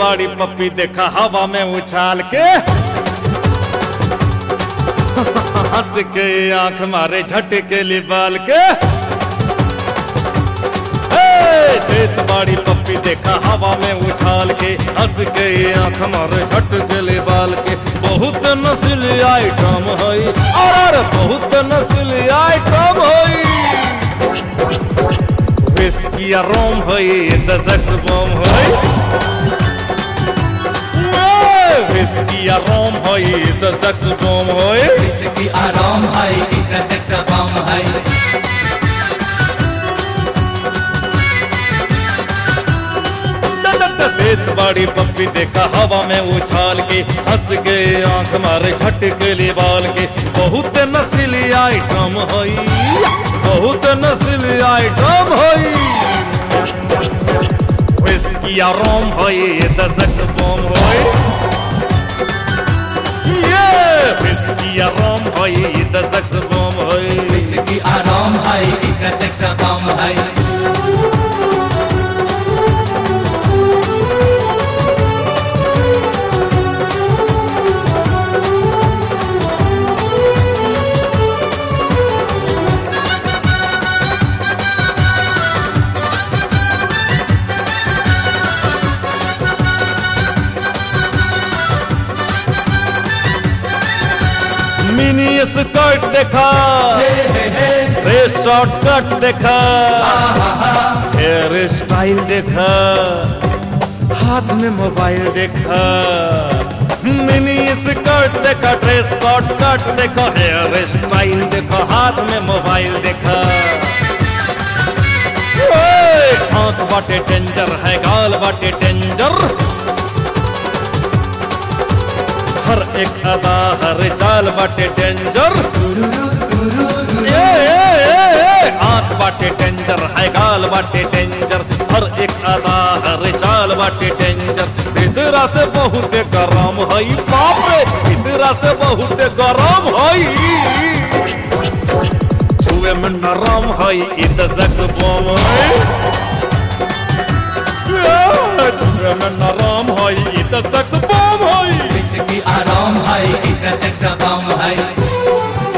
बाड़ी पप्पी देखा हवा में उछाल के हंस के आंख मारे झटके लिबाल के हे, देश बाड़ी पप्पी देखा हवा में उछाल के हंस के आंख मारे झटके लिबाल के बहुत नस्ली आइटम हई और बहुत नस्ली आइटम हई Whiskey a rum hoi, the sex bomb hoi. Whiskey a rum hoi, the sex bomb hoi. इसकी आराम है एक सेक्स फॉर्म है देश बड़ी पप्पी देखा हवा में उछाल के हंस के आंख मारे झटके लिबाल के बहुत नस्ली आइटम हई बहुत नस्ली आइटम हई Whiskey a rum hoi, the sex bomb hoi. Yeah, whiskey a rum hoi, the sex bomb hoi. इसकी आराम है एक सेक्स फॉर्म है मिनी स्कर्ट देखा रे शॉर्ट कट देखा हेयर स्टाइल देखा हाथ में मोबाइल देखा मिनी स्कर्ट देखा ड्रेस शॉर्ट कट देखा हेयर स्टाइल देखा हाथ में मोबाइल देखा ओए, आंख बाटे डेंजर है गाल बाटे डेंजर हर एक अदा हर चाल बाटे डेंजर ए, ए, ए, ए, आंख बाटे डेंजर है गाल बाटे डेंजर हर एक अदा हर चाल बाटे डेंजर भीतरा से बहुत गरम हई बाप रे भीतरा से बहुत गरम हई छुए में नरम हई इत सेक्स बम हई छुए में नरम हई इत सेक्स बम हई इसकी आराम है एक सेक्स फॉर्म है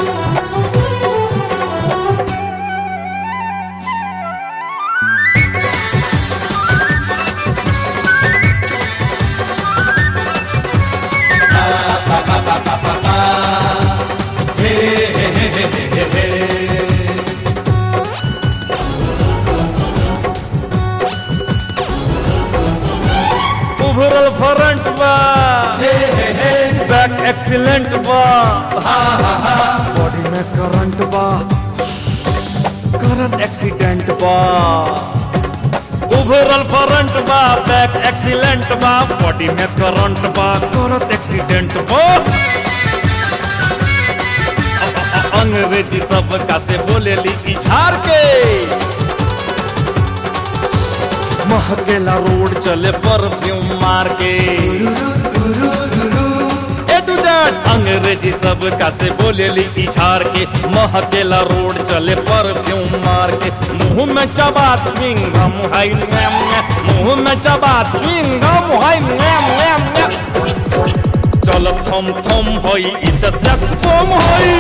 उभरल फ्रंट बा बैक एक्सीलेंट बा बॉडी में करंट बा करंट एक्सीडेंट बा उभरल फ्रंट बा बैक एक्सीलेंट बा बॉडी में करंट बा करंट एक्सीडेंट बा अ- अ- अ- अंग्रेजी सब का से बोले ली इछार के महकेला रोड चले परफ्यूम मार के ए टू जेड अंग्रेजी सब का से बोले ली इछार के महकेला रोड चले परफ्यूम मार के मुंह में चबा च्विंगम है नैम नैम। मुंह में चबा च्विंगम है नैम नैम नैम। चल थम थम होई इत सेक्स बम होई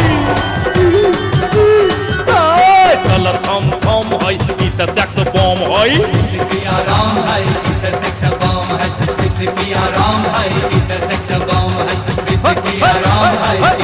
ए, चल थम थम होई इत सेक्स बम होई इसकी आराम है एक सेक्स फॉर्म है इसकी आराम है एक सेक्स फॉर्म है इसकी आराम है